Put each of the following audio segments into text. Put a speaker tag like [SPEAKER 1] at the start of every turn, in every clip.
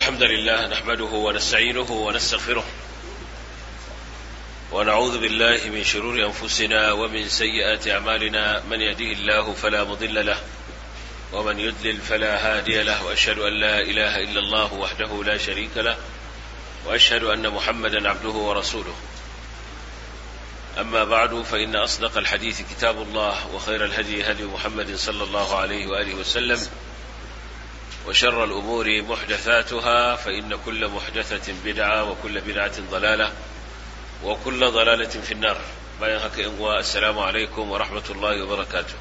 [SPEAKER 1] الحمد لله نحمده ونستعينه ونستغفره ونعوذ بالله من شرور أنفسنا ومن سيئات أعمالنا من يهده الله فلا مضل له ومن يضلل فلا هادي له وأشهد أن لا إله إلا الله وحده لا شريك له وأشهد أن محمدا عبده ورسوله أما بعد فإن أصدق الحديث كتاب الله وخير الهدي هدي محمد صلى الله عليه وآله وسلم وشر الأمور محدثاتها فإن كل محدثة بدعة وكل بدعة ضلالة وكل ضلالة في النار bayan haka in uwa assalamu alaikum wa rahmatullahi wa barakatuh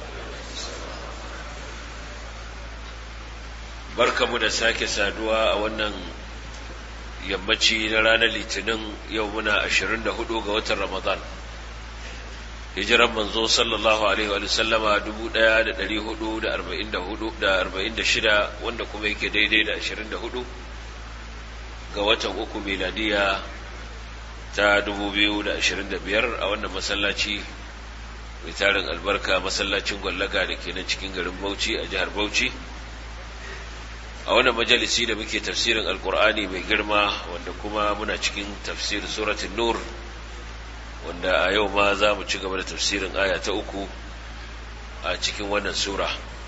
[SPEAKER 1] barkamu da sake saduwa a wannan yammaci na ranar litinin yau muna 24 ga watan ramadan hijiran manzo sallallahu alaihi wa sallama 1444 wanda kuma yake daidai da 24 ga watan uku miladiya ta 2025 a wannan masallaci mai tarin albarka masallacin gwallaga da ke nan cikin garin bauchi a jihar bauchi a wannan majalisi da muke tafsirin alkur'ani mai girma wanda kuma muna cikin tafsirin suratun nur wanda a yau ma za mu ci gaba da tafsirin aya ta uku a cikin wannan sura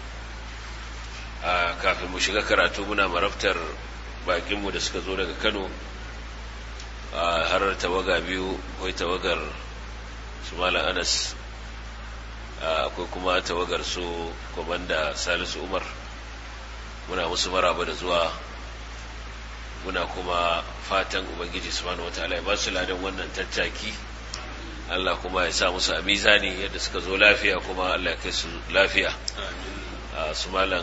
[SPEAKER 1] a kafin mu shiga karatu muna marabtar bakinmu da suka zo daga kano a harar tawaga biyu akwai tawagar su malam anas akwai kuma tawagar su komanda salisu umar muna musu maraba da zuwa muna kuma fatan ubangiji subhanahu wataala ya ba su ladan wannan tattaki Allah kuma ya sa musu a mizani yadda suka zo lafiya kuma Allah ya kai su lafiya su malam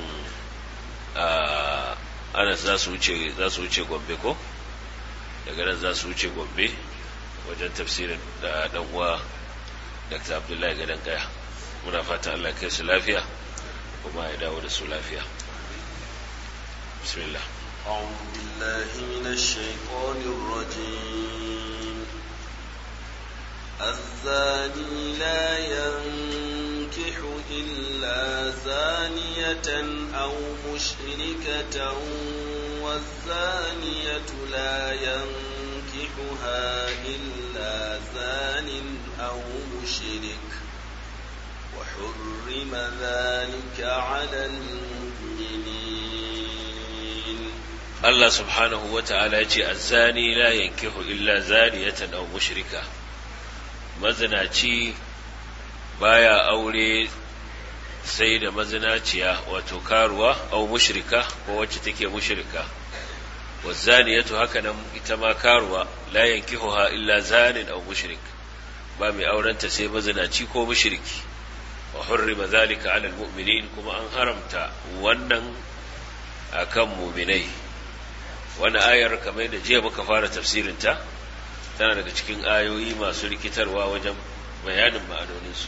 [SPEAKER 1] anas za su wuce za su wuce gombe ko daga nan za su wuce gombe wajen tafsirin da dan uwa Dr. Abdullahi Gadan Kaya muna fata Allah ya kai su lafiya kuma ya dawo da su lafiya بسم الله
[SPEAKER 2] أعوذ بالله من الشيطان الرجيم الزاني لا ينكح إلا زانية أو مشركة والزانية لا ينكحها إلا زان أو مشرك وحرم ذلك على المؤمنين
[SPEAKER 1] Allah subhanahu wa ta'ala ya ce, Azzani la yankihu illa zaniyatan aw mushrika, mazinaci baya aure sai da mazinaciya wato karuwa aw mushrika ko wacce take mushrika, wazzaniyatu haka nan ita ma karuwa la yankihuha illa zanin aw mushrik, ba mai aurenta sai mazinaci ko mushriki, wa hurrima zalika ala almu'minin kuma an haramta wannan akan muminai. wani ayar kamar da jiya muka fara tafsirinta tana daga cikin ayoyi masu rikitarwa wajen bayanin ma'anoninsu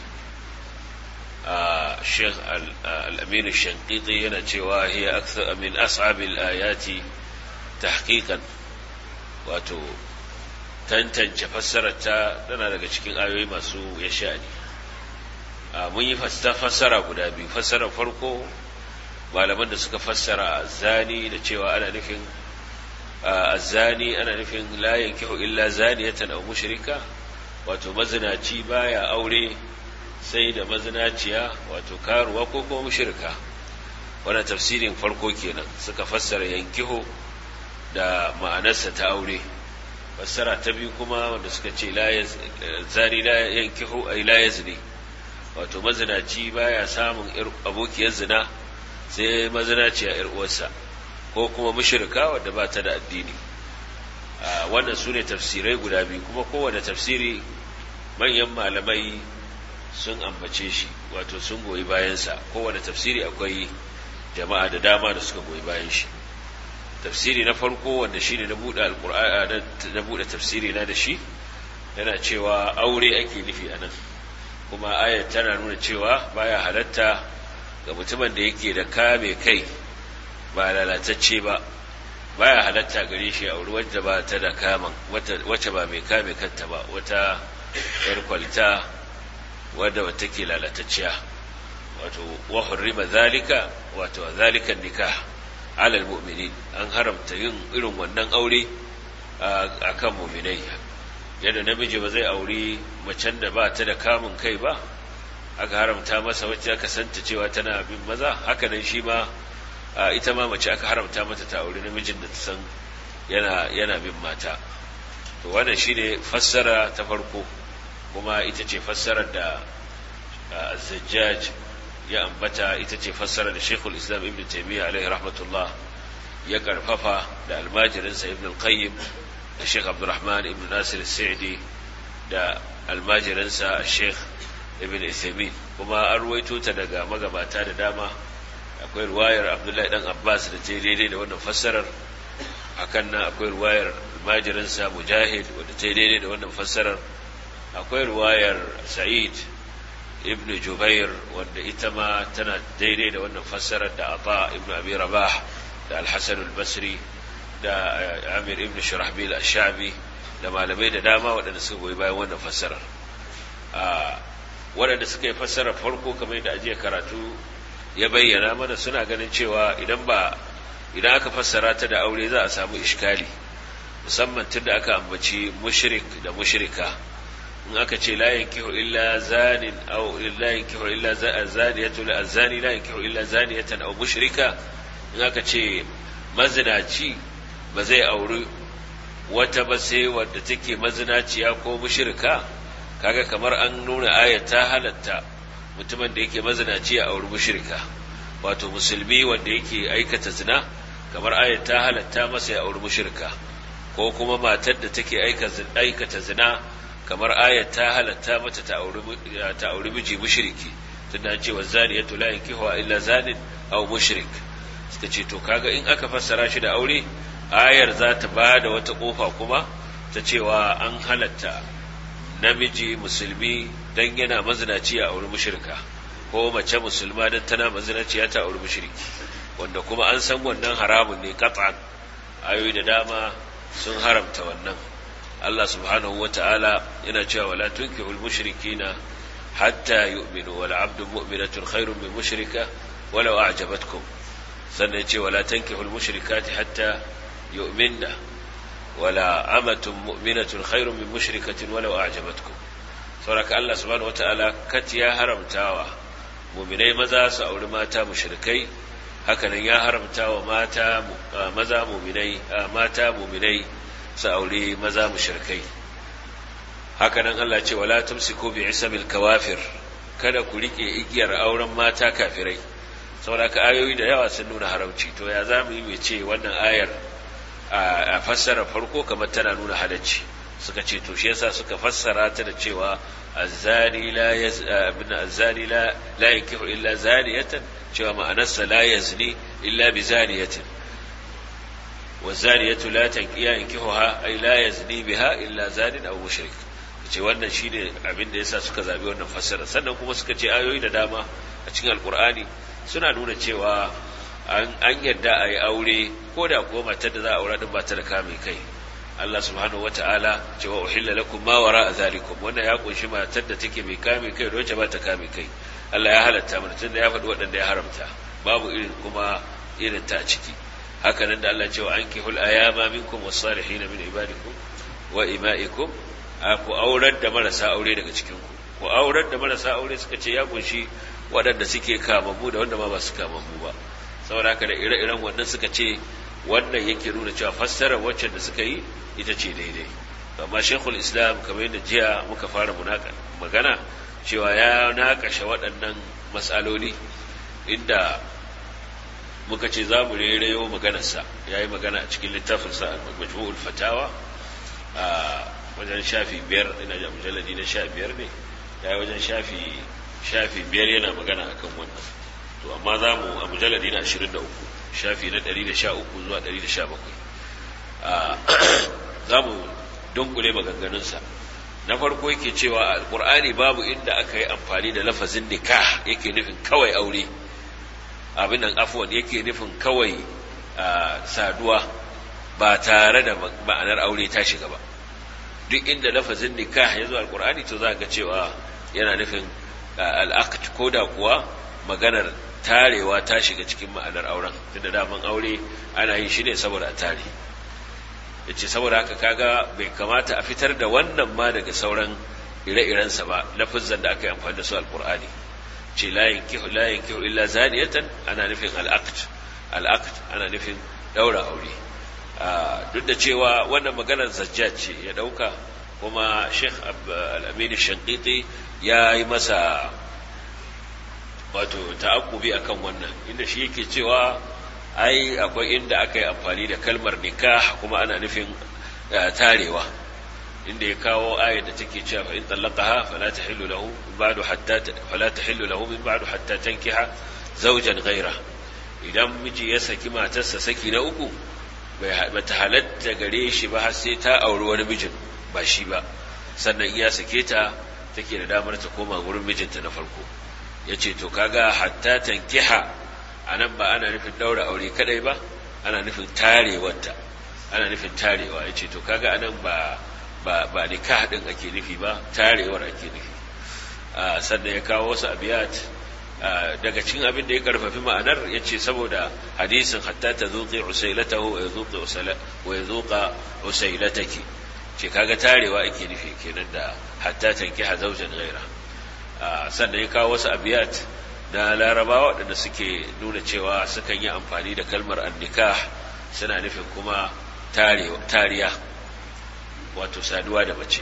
[SPEAKER 1] a sheikh al'aminu shankiti yana cewa hiya akthar min as'abil ayati tahqiqan wato tantance fassararta tana daga cikin ayoyi masu ya sha'ani mun yi fassara guda biyu fassarar farko malaman da suka fassara zani da cewa ana nufin azzani ana nufin la yankihu illa zaniyatan aw mushrika wato mazinaci baya aure sai da mazinaciya wato karuwa ko kuma mushrika wannan tafsirin farko kenan suka fassara yankihu da ma'anarsa ta aure fassara ta biyu kuma wanda suka ce la zani la yankihu ay la yazni wato mazinaci baya samun abokiyar zina sai mazinaciya yar uwarsa ko kuma mushrika wadda ba ta da addini wannan su ne tafsirai guda biyu kuma kowane tafsiri manyan malamai sun ambace shi wato sun goyi bayansa kowane tafsiri akwai jama'a da dama da suka goyi bayan shi tafsiri na farko wanda shi ne na buɗe tafsiri na da shi yana cewa aure ake nufi a nan kuma ayat tana nuna cewa baya halatta ga mutumin da yake da kame kai ba lalatacce ba baya halatta gare shi auri wadda ba ta da kaman wacce ba mai kame kanta ba wata yar kwalita wadda wata ke lalatacciya wato wa hurrima zalika wato zalika nikah alal mu'minin an haramta yin irin wannan aure a kan mu'minai yadda namiji ba zai auri macen da ba ta da kamun kai ba aka haramta masa wacce aka santa cewa tana bin maza haka nan shi ma ita ma mace aka haramta mata ta auri namijin da ta san yana yana bin mata to wannan shine fassara ta farko kuma ita ce fassarar da Zajjaj ya ambata ita ce fassarar da Sheikhul Islam Ibn Taymiyyah alaihi rahmatullah ya karfafa da almajirinsa Ibn al-Qayyim da Sheikh Abdurrahman Ibn Nasir al-Sa'di da almajirinsa Sheikh Ibn Uthaymeen kuma an ruwaito ta daga magabata da dama akwai ruwayar Abdullahi dan Abbas da ta daidai da wannan fassarar hakan nan akwai ruwayar almajirinsa Mujahid wanda ta daidai da wannan fassarar akwai ruwayar Sa'id ibn Jubair wanda ita ma tana daidai da wannan fassarar da Ata ibn Abi Rabah da Al-Hasan al-Basri da Amir ibn Shurahbil ash-Shabi da malamai da dama waɗanda suka goyi bayan wannan fassarar waɗanda suka yi fassarar farko kamar yadda ajiya karatu ya bayyana mana suna ganin cewa idan ba idan aka fassara ta da aure za a samu iskali musamman tunda aka ambaci mushrik da mushrika in aka ce la yankihu illa zanin aw la yankihu illa zaniyatu la zani la yankihu illa zaniyatan aw mushrika in aka ce mazinaci ba zai auri wata ba sai wadda take mazinaciya ko mushrika kaga kamar an nuna ayat ta halatta mutumin da yake mazinaci a auri mushrika wato musulmi wanda yake aikata zina kamar ayat ta halatta masa ya auri mushrika ko kuma matar da take aikata zina kamar ayat ta halatta mata ta auri miji mushriki tunda cewa zaniyatu la yankihu illa zanin aw mushrik suka ce to kaga in aka fassara shi da aure ayar za ta ba da wata kofa kuma ta cewa an halatta namiji musulmi dan yana mazinaci a auri mushrika ko mace musulma dan tana mazinaci ta auri mushriki wanda kuma an san wannan haramun ne qat'an ayoyi da dama sun haramta wannan Allah subhanahu wa ta'ala yana cewa wala tunkihul mushrikina hatta yu'minu wal 'abdu mu'minatun khairun min mushrika walau a'jabatkum sannan ce wala tankihul mushrikati hatta yu'minna wala amatun mu'minatun khairun min mushrikatin walau a'jabatkum saboda Allah subhanahu wa ta'ala kat ya haramtawa mu'minai maza su auri mata mushrikai hakanan ya haramtawa mata maza mu'minai mata mu'minai su aure maza mushrikai hakanan Allah ce wala tumsiku bi isabil kawafir kada ku rike igiyar auren mata kafirai saboda ka ayoyi da yawa sun nuna haramci to ya zamu yi mai ce wannan ayar a fassara farko kamar tana nuna halacci suka ce to shi yasa suka fassara ta da cewa azzani la yaz ibn azzani la la yankihu illa zaniyatan cewa ma'anarsa la yazni illa bi zaniyatin والزانية لا تنكيها ينكحها أي لا يزني بها إلا زان أو مشرك ce wannan shine abin da yasa suka zabi wannan fassara sannan kuma suka ce ayoyi da dama a cikin alkur'ani suna nuna cewa an an yadda a yi aure ko da kuwa matar da za a aura din ba ta da kame kai Allah subhanahu wata'ala cewa uhilla lakum ma wara zalikum wannan ya kunshi matar da take mai kame kai da wacce ba ta kame kai Allah ya halatta mana tunda ya faɗi waɗanda ya haramta babu irin kuma irin ta a ciki haka nan da Allah cewa ankihul ayama minkum was-salihin min ibadikum wa ima'ikum ku aurar da marasa aure daga cikin ku ku aurar da marasa aure suka ce ya kunshi waɗanda suke kamammu da wanda ma ba su kamammu ba saboda haka da ire-iren wannan suka ce wannan yake nuna cewa fassarar wacce da suka yi ita ce daidai amma shekul islam kamar yadda jiya muka fara magana cewa ya naƙashe waɗannan matsaloli inda muka ce za mu rereyo maganarsa ya yi magana a cikin littafinsa majmu'ul fatawa a wajen shafi biyar ina da mujalladi na sha biyar ne ya yi wajen shafi shafi biyar yana magana akan wannan to amma za mu a mujalladi na ashirin da uku shafi na ɗari da sha uku zuwa ɗari da sha bakwai za mu dunkule maganganunsa na farko yake cewa a alƙur'ani babu inda aka yi amfani da lafazin nikah yake nufin kawai aure abin nan afuwan yake nufin kawai saduwa ba tare da ma'anar aure ta shiga ba duk inda lafazin nikah ya zo alkur'ani to za ga cewa yana nufin al'aqd ko da kuwa maganar tarewa ta shiga cikin ma'anar auren tunda daman aure ana yin shi ne saboda a tare yace saboda haka kaga bai kamata a fitar da wannan ma daga sauran ire-irensa ba lafazan da aka yi amfani da su alqur'ani ce la yankihu la yankihu illa zaniyatan ana nufin al-aqd al-aqd ana nufin daura aure duk da cewa wannan maganar zajjaj ce ya dauka kuma Sheikh Al-Amin Shanqiti ya yi masa wato ta'akkubi akan wannan inda shi yake cewa ai akwai inda aka yi amfani da kalmar nikah kuma ana nufin tarewa inda ya kawo ayar da take cewa fa in talaqaha fala tahillu lahu min ba'du hatta fala tahillu lahu min ba'du hatta tankiha zawjan ghayra idan miji ya saki matarsa saki na uku bai bata halatta gare shi ba har sai ta auri wani mijin ba shi ba sannan iya sake ta take da damar ta koma gurin mijinta na farko yace to kaga hatta tankiha anan ba ana nufin daura aure kadai ba ana nufin tarewarta ana nufin tarewa yace to kaga anan ba ba ba nikah din ake nufi ba tarewar ake nufi sannan ya kawo wasu abiyat daga cikin abin da ya karfafi ma'anar ya ce saboda hadisin hatta ta zuƙi usailatahu wa ya zuƙa usailataki ce kaga tarewa ake nufi kenan da hatta tanki hazaujan gaira sannan ya kawo wasu abiyat na larabawa waɗanda suke nuna cewa sukan yi amfani da kalmar annikah suna nufin kuma tariya wato saduwa da mace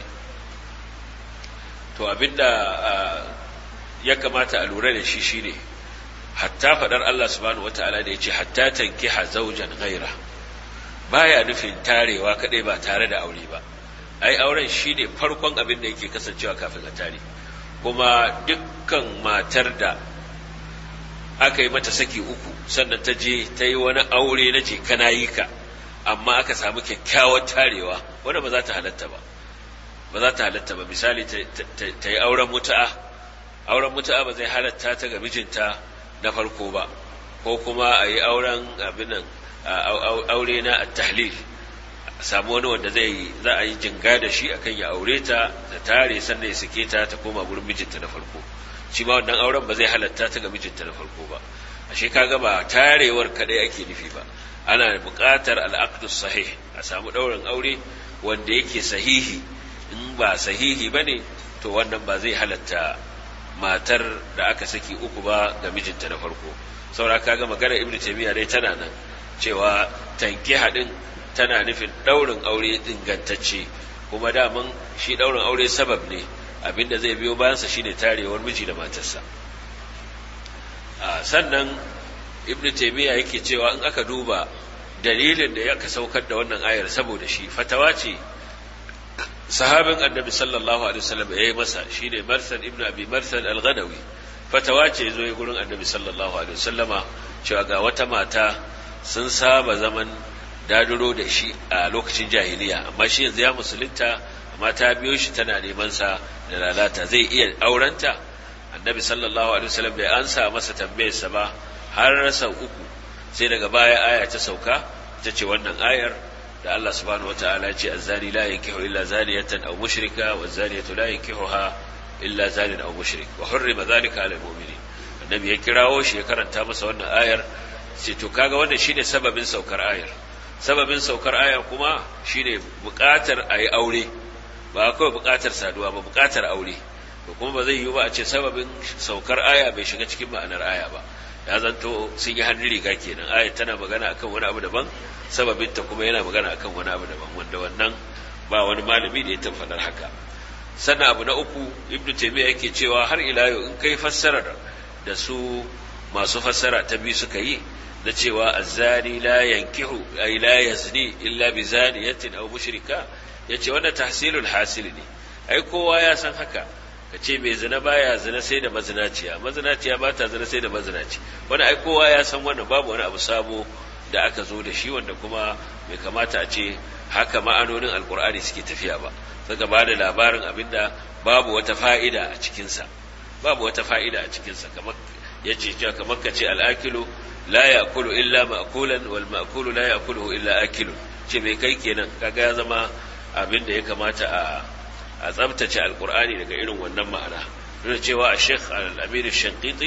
[SPEAKER 1] to abinda ya kamata a lura da shi shine hatta faɗar Allah subhanahu wataala da yace hatta tankiha zawjan ghaira baya nufin tarewa kadai ba tare da aure ba ai auren shine farkon abin da yake kasancewa kafin a tare kuma dukkan matar da aka yi mata saki uku sannan ta je ta yi wani aure na ce kana yi ka amma aka samu kyakkyawar tarewa wanda ba za ta halatta ba ba za ta halatta ba misali ta yi auren mutu'a auren mutu'a ba zai halatta ta ga mijinta na farko ba ko kuma a yi auren abinan aure na tahlil samu wani wanda zai za a yi jinga da shi akan ya aure ta da tare sannan ya sake ta ta koma gurin mijinta na farko shi ma wannan auren ba zai halatta ta ga mijinta na farko ba ashe kaga ba tarewar kadai ake nufi ba ana buƙatar al'aqdu sahih a samu ɗaurin aure wanda yake sahihi in ba sahihi bane to wannan ba zai halatta matar da aka saki uku ba ga mijinta na farko saura kaga magana ibnu taymiya dai tana nan cewa tanki hadin tana nufin ɗaurin aure ingantacce kuma daman shi ɗaurin aure sabab ne abinda zai biyo bayansa shine tarewar miji da matarsa sannan ibnu taymiya yake cewa in aka duba dalilin da yaka saukar da wannan ayar saboda shi fatawa ce sahabin annabi sallallahu alaihi wasallam yayi masa shine marsal ibnu abi marsal al-ghanawi fatawa ce zo yi gurin annabi sallallahu alaihi wasallama cewa ga wata mata sun saba zaman daduro da shi a lokacin jahiliya amma shi yanzu ya musulunta amma ta biyo shi tana neman sa da lalata zai iya aurenta annabi sallallahu alaihi wasallam bai ansa masa tambayarsa ba har rasa uku sai daga baya aya ta sauka ta ce wannan ayar da Allah subhanahu wataala ya ce azzani la yankihu illa zaniyatan aw mushrika wa zaniyatu la yankihuha illa zanin aw mushrik wa hurrima dhalika ala almu'minin annabi ya kirawo shi ya karanta masa wannan ayar sai to kaga wannan shine sababin saukar ayar sababin saukar ayar kuma shine buƙatar ayi aure ba kawai buƙatar saduwa ba buƙatar aure to kuma ba zai yiwu ba a ce sababin saukar aya bai shiga cikin ma'anar aya ba ya zanto sun yi hannun riga kenan aya tana magana akan wani abu daban sababinta kuma yana magana akan wani abu daban wanda wannan ba wani malami da ya tabbatar haka sannan abu na uku ibnu taymiya yake cewa har ila yau in kai fassarar da su masu fassara ta biyu suka yi na cewa azzani la yankihu ay la yazni illa bi zaniyatin aw mushrika yace wannan tahsilul hasil ne ai kowa ya san haka ka ce mai zina baya zina sai da mazinaciya mazinaciya ba ta zina sai da mazinaci wani ai kowa ya san wannan babu wani abu sabo da aka zo da shi wanda kuma bai kamata a ce haka ma'anonin alkur'ani suke tafiya ba suka ba da labarin abinda babu wata fa'ida a cikinsa babu wata fa'ida a cikinsa kamar ya ce cewa kamar ka ce al'akilu la ya'kulu illa ma'kulan wal ma'kulu la ya'kuluhu illa akilun ce mai kai kenan kaga ya zama abin da ya kamata a a tsabtace alkur'ani daga irin wannan ma'ana nuna cewa a sheikh al-amir shankiti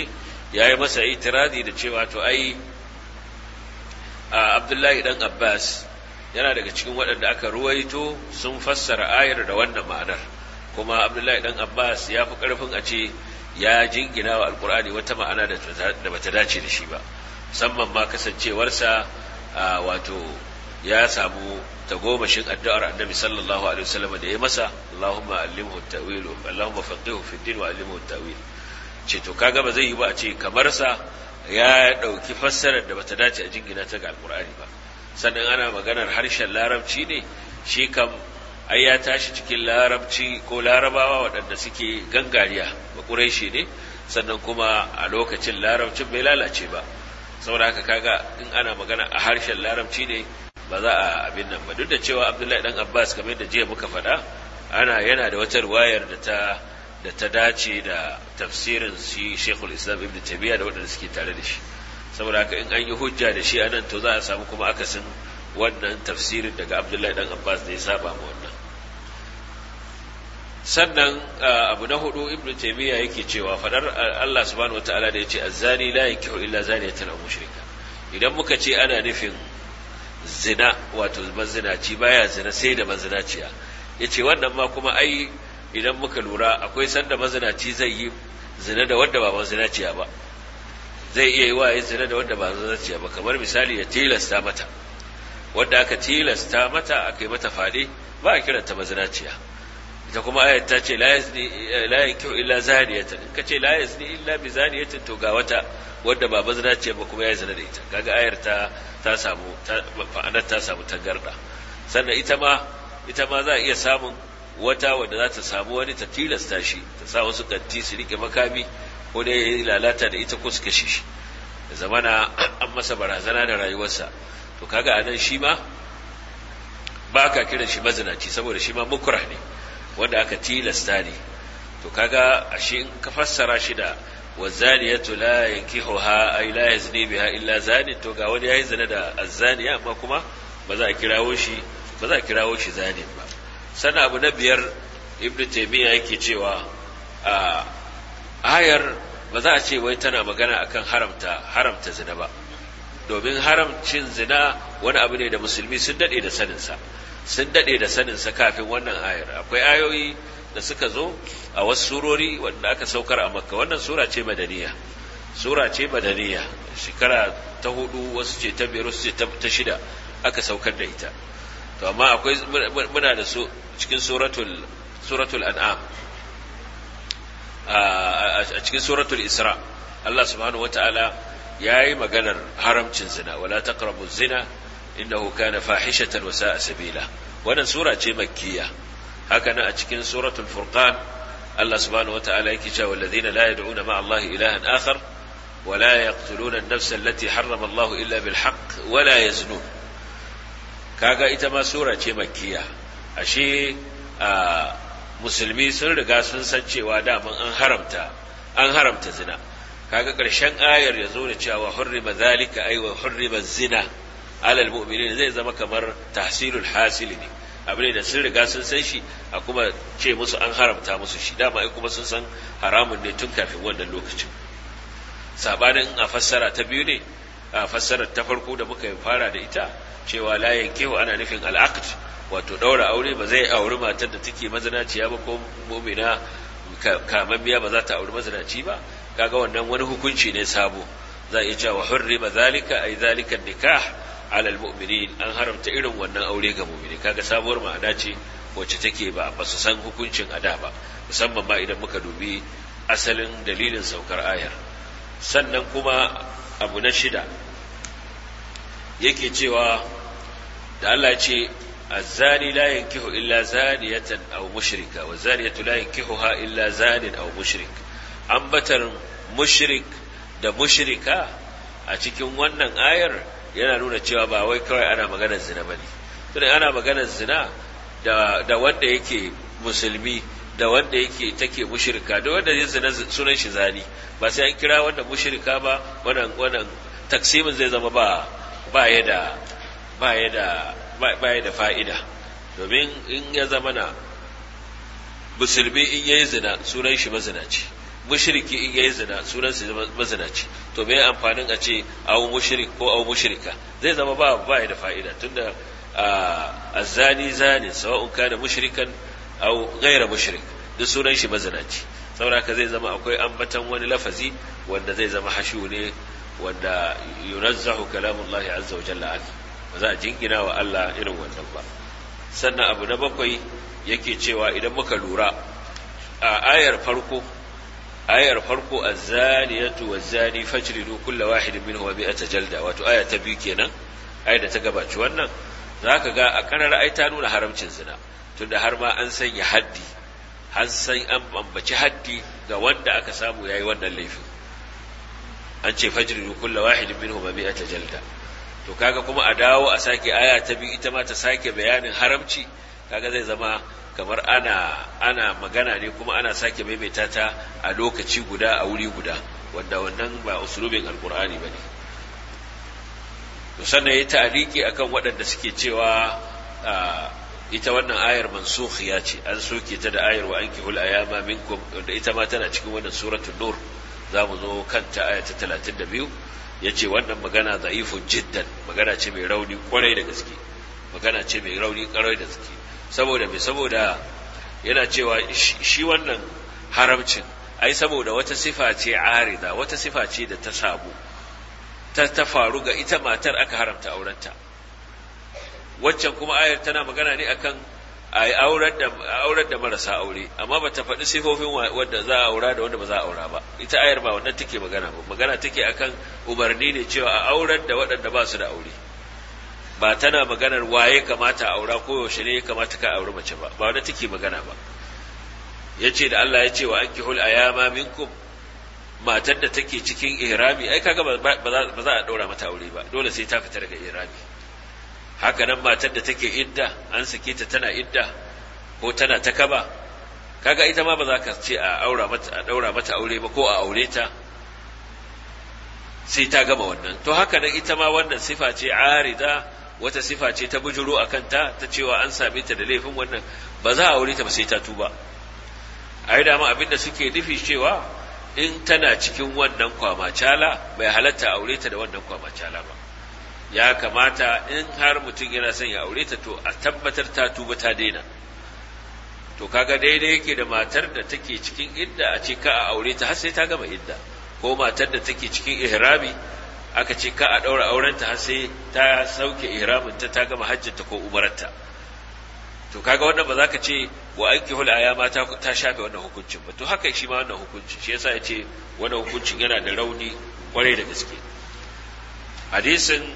[SPEAKER 1] ya yi masa itiradi da cewa to ai abdullahi dan abbas yana daga cikin waɗanda aka ruwaito sun fassara ayar da wannan ma'anar kuma abdullahi dan abbas ya fi ƙarfin a ce ya jingina wa alkur'ani wata ma'ana da bata dace da shi ba musamman ma kasancewarsa wato ya samu tagomashin addu'ar annabi sallallahu alaihi wasallam da ya masa Allahumma allimhu at-ta'wil Allahumma faqihu fi din wa allimhu at-ta'wil ce to kaga ba zai yi ba a ce kamar sa ya dauki fassarar da bata dace a jingina ta ga alkur'ani ba sannan ana maganar harshen larabci ne shi kam ai ya tashi cikin larabci ko larabawa waɗanda suke gangariya ba ƙuraishi ne sannan kuma a lokacin larabcin bai lalace ba saboda haka kaga in ana magana a harshen larabci ne ba za a abin nan ba duk da cewa abdullahi dan abbas kamar da jiya muka faɗa ana yana da wata ruwayar da ta da ta dace da tafsirin shi shekul islam ibn tabiya da waɗanda suke tare da shi saboda haka in an yi hujja da shi anan to za a samu kuma akasin wannan tafsirin daga abdullahi dan abbas da ya saba ma wannan sannan abu na hudu ibnu taymiya yake cewa fadar Allah subhanahu wataala da yace azzani la yankihu illa zaniyatan aw mushrika idan muka ce ana nufin zina wato mazinaci baya zina sai da mazinaciya yace wannan ma kuma ai idan muka lura akwai sanda mazinaci zai yi zina da wanda ba mazinaciya ba zai iya yi wa yin zina da wanda ba mazinaciya ba kamar misali ya tilasta mata wanda aka tilasta mata aka yi mata fade ba a kiranta mazinaciya ita kuma ayat ta ce la yazni la yankihu illa zaniyatan in ka ce la yazni illa bi zaniyatin to ga wata wanda ba mazinaciya ba kuma ya zina da ita kaga ayar ta ta samu fa'anar ta samu tangarda sannan ita ma ita ma za a iya samun wata wanda za ta samu wani ta tilasta shi ta sa wasu kanti su rike makami ko dai ya yi lalata da ita ko su kashe shi da zamana an masa barazana da rayuwarsa to kaga anan shi ma ba ka kiran shi mazinaci saboda shi ma mukra ne wanda aka tilasta ne to kaga ashe in ka fassara shi da wazaniyatu la yankihuha ay la yazni biha illa zani to ga wani yayi zina da azzaniya amma kuma ba za a kirawo shi ba za a kirawo shi zani ba sana abu na biyar ibnu taymiya yake cewa a ayar ba za a ce wai tana magana akan haramta haramta zina ba domin haramcin zina wani abu ne da musulmi sun dade da saninsa sun dade da saninsa kafin wannan ayar akwai ayoyi da suka zo a wasu surori wanda aka saukar a makka wannan sura ce madaniya sura ce madaniya shekara ta hudu wasu ce ta biyar wasu ce ta shida aka saukar da ita to amma akwai muna da su cikin suratul suratul an'am a cikin suratul isra Allah subhanahu wata'ala yayi maganar haramcin zina wala taqrabu zina innahu kana fahishatan wa sa'a sabila wannan sura ce makkiya haka nan a cikin suratul furqan Allah subhanahu wata'ala yake cewa alladhina la yad'una ma'a Allah ilahan akhar ولا يقتلون النفس التي حرم الله إلا بالحق ولا يزنون kaga ita ma sura ce makkiya ashe a musulmi sun riga sun san cewa daman an haramta an haramta zina kaga ƙarshen ayar ya zo da cewa hurrima zalika ay wa hurrima zina alal mu'minin zai zama kamar tahsilul hasili ne abu ne da sun riga sun san shi a kuma ce musu an haramta musu shi dama ai kuma sun san haramun ne tun kafin wannan lokacin sabanin a fassara ta biyu ne a fassarar ta farko da muka fara da ita cewa la yankehu ana nufin al'aqd wato daura aure ba zai auri matar da take mazinaciya ba ko mu'mina kamammiya ba za ta auri mazinaci ba kaga wannan wani hukunci ne sabo za iya cewa hurrima zalika ay zalika nikah ala almu'minin an haramta irin wannan aure ga mu'mini kaga sabuwar ma'ana ce wacce take ba ba su san hukuncin ada ba musamman ma idan muka dubi asalin dalilin saukar ayar sannan kuma abu na shida yake cewa da Allah ce الزاني لا ينكح إلا زانية أو مشركة والزانية لا ينكحها إلا زان أو مشرك أنبتر مشرك da mushrika a cikin wannan ayar yana nuna cewa ba wai kawai ana maganar zina ba ne tunda ana maganar zina da, da wanda yake musulmi da wanda yake take mushrika da wanda ya zina sunan shi zani ba sai an kira wanda mushrika ba wannan wannan taksimin zai zama ba ba ya da ba ya da ba ya da fa'ida domin in ya zama na musulmi in yayi zina sunan shi mazinaci mushriki in yayi zina sunan sa mazinaci to me amfanin a ce aw mushrik ko aw mushrika zai zama ba ba da fa'ida tunda azzani zani sawa'un kana mushrikan aw ghayra mushrik duk sunan shi mazinaci saboda ka zai zama akwai ambatan wani lafazi wanda zai zama hashu ne wanda yunazzahu kalamullahi azza wa jalla an ba za a jingina wa Allah irin wannan ba sannan abu na bakwai yake cewa idan muka lura a ayar farko ayar farko az-zaniyatu waz-zani fajlidu kulla wahidin minhum bi'ata jalda wato aya ta biyu kenan ayar da ta gabaci wannan zaka ga a karar ai ta nuna haramcin zina tunda har ma an sanya haddi har san an bambaci haddi ga wanda aka samu yayi wannan laifin an ce fajridu kulla wahidin minhum bi'ata jalda to kaga kuma a dawo a sake aya ta biyu ita ma ta sake bayanin haramci kaga zai zama kamar ana ana magana ne kuma ana sake maimaita ta a lokaci guda a wuri guda wanda wannan ba usulubin alkur'ani bane to sannan yayi ta'aliki akan waɗanda suke cewa ita wannan ayar mansukhiya ce an soke ta da ayar wa ankihul ayama minkum wanda ita ma tana cikin wannan suratul nur zamu zo kanta aya ta 32 yace wannan magana da'ifun jiddan magana ce mai rauni kwarai da gaske magana ce mai rauni kwarai da gaske saboda me saboda yana cewa shi wannan haramcin ai saboda wata sifa ce arida wata sifa ce da ta samu ta ta faru ga ita matar aka haramta aurenta waccan kuma ayar tana magana ne akan ai aurar da aurar da marasa aure amma bata faɗi sifofin wanda za a aura da wanda ba za a aura ba ita ayar ba wannan take magana ba magana take akan umarni ne cewa a aurar da waɗanda ba su da aure ba tana maganar waye kamata a aura ko yaushe ne ya kamata ka auri mace ba ba wanda take magana ba yace da Allah ya ce wa ankihul ayama minkum matar da take cikin ihrami ai kaga ba za a daura mata aure ba dole sai ta fita daga ihrami haka nan matar da take idda an sake ta tana idda ko tana ta kaba kaga ita ma ba za ka ce a aura mata a daura mata aure ba ko a aure ta sai ta gama wannan to haka nan ita ma wannan sifa ce arida wata sifa ce ta bujuro a kanta ta cewa an same ta da laifin wannan ba za a aure ta ba sai ta tuba a yi dama abinda suke nufi cewa in tana cikin wannan kwamacala bai halatta aure ta da wannan kwamacala ba ya kamata in har mutum yana son ya aure ta to a tabbatar ta tuba ta daina to kaga daidai yake da matar da take cikin idda a ce ka a aure ta har sai ta gama idda ko matar da take cikin ihrami aka ce ka a ɗaura aurenta har sai ta sauke ihraminta ta gama hajjinta ko umaranta to kaga wannan ba za ka ce wa aiki hul ayama ta ta shafe wannan hukuncin ba to haka shi ma wannan hukuncin shi yasa yace wannan hukuncin yana da rauni kwarai da gaske hadisin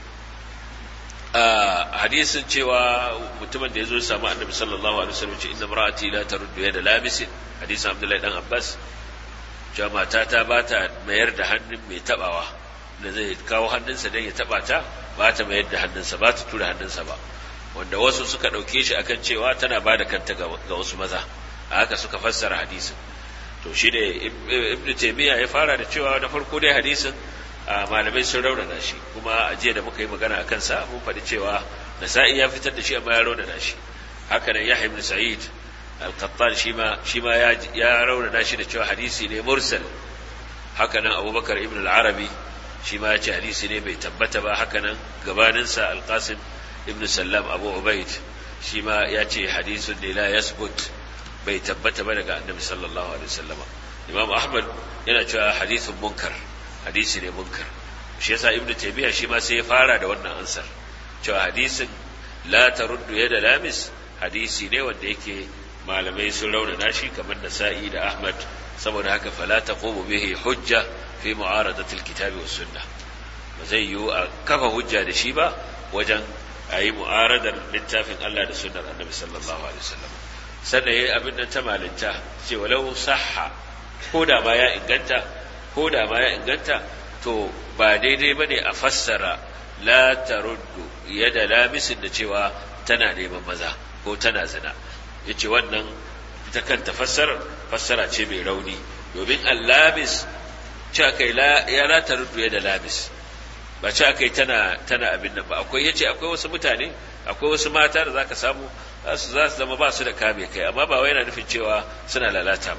[SPEAKER 1] hadisin cewa mutumin da ya zo ya samu annabi sallallahu alaihi wasallam ce inna mar'ati la taruddu yada labisin hadisin abdullahi dan abbas cewa mata ta ba ta mayar da hannun mai tabawa da zai kawo hannunsa don ya taba ta ba ta mayar da hannunsa ba ta tura hannunsa ba wanda wasu suka ɗauke shi akan cewa tana ba da kanta ga wasu maza a haka suka fassara hadisin to shi da ibn taymiya ya fara da cewa na farko dai hadisin malamai sun raunana shi kuma a jiya da muka yi magana a kansa mun faɗi cewa nasa'i ya fitar da shi amma ya raunana shi haka nan yahya ibn sa'id al-qattan shi ma shi ma ya ya raunana shi da cewa hadisi ne mursal haka nan abubakar ibn al-arabi shi ma ya ce hadisi ne bai tabbata ba haka nan gabaninsa al-qasim ibn sallam abu ubaid shi ma ya ce hadisun ne la yasbut bai tabbata ba daga annabi sallallahu alaihi wasallama imam ahmad yana cewa hadisun munkar hadisi ne munkar shi yasa ibnu taymiya shi ma sai ya fara da wannan ansar cewa hadisin la taruddu yada lamis hadisi ne wanda yake malamai sun raunana shi kamar nasa'i da ahmad saboda haka fala taqumu bihi hujja fi mu'aradati alkitabi was sunnah ba zai yiwu a kafa hujja da shi ba wajen a yi mu'aradar littafin Allah da sunnar annabi sallallahu alaihi wasallam sannan yayi abin nan ta malinta ce walau sahha ko da ma ya inganta ko da ma ya inganta to ba daidai bane a fassara la taruddu yada lamisin da cewa tana neman maza ko tana zina yace wannan ita kanta fassara fassara ce mai rauni domin allamis ce kai la ya la taruddu yada lamis ba ce aka yi tana tana abin nan ba akwai yace akwai wasu mutane akwai wasu mata da zaka samu za su za su zama ba su da kame kai amma ba wai yana nufin cewa suna lalata ba